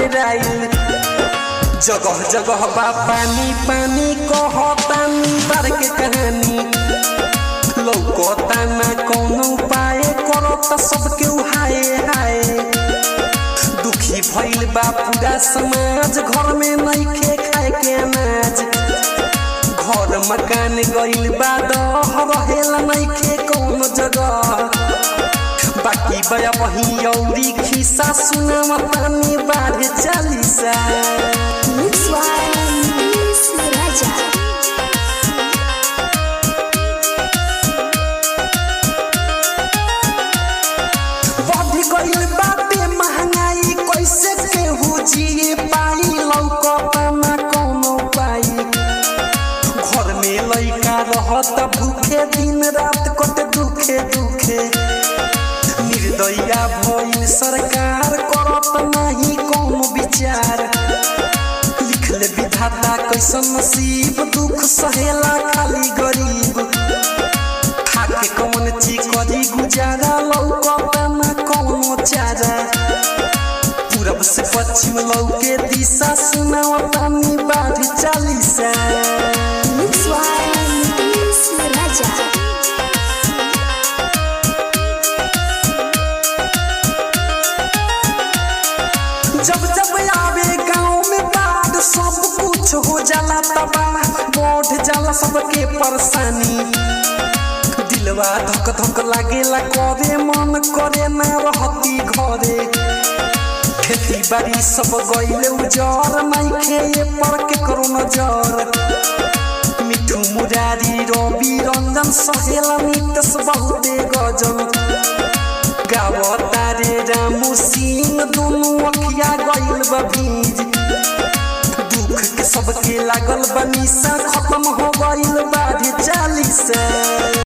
डेराइल जगह जगह बा पानी पानी कहतानी बार के कहानी लौकता ना कौनो उपाय करत सबके उहाए हाय दुखी भइल बा पूरा समाज घर में नइखे खाए के अनाज घर मकान गइल बा दह रहेला नइखे कौनो जगह बाकी बया वही औरी खिस्सा सुनावा पानी बाढ़ Chalisa Mix one, Miss Raja. बढ़ गइल बाटे महंगाई कैसे केहू जिए पाई लौकता ना कौनो पाई घर में लइका रहत भूखे दिन रात कट दुखे दुखे निर्दया भइल सरकार करत नाही कौनो विचार लिखले विधाता कैसन नसीब दुख सहेला खाली गरीब खाके कौन ची करी गुजारा लौकता ना कौनो चारा पूरब से पश्चिम लौके दिशा सुनावता नी बाढ़ Chalisa Mix one, Miss Raja. जब जब आवे गाँव में बाढ़ सब कुछ हो जाला तबाह बढ़ जाला सबके परेशानी दिलवा धक धक लागेला करे मन करे ना रहती घरे खेती बाड़ी सब गइले उजर नइखे ये पर के करो नजर मिठू मुरारी रवि रंजन सहेला नितस बहुते गजल गावता रे रामू सिंह दुनू अखिया गइल बा भीज दुख के सबके लागल बा निशा खत्म हो गइल बा रे चालीसा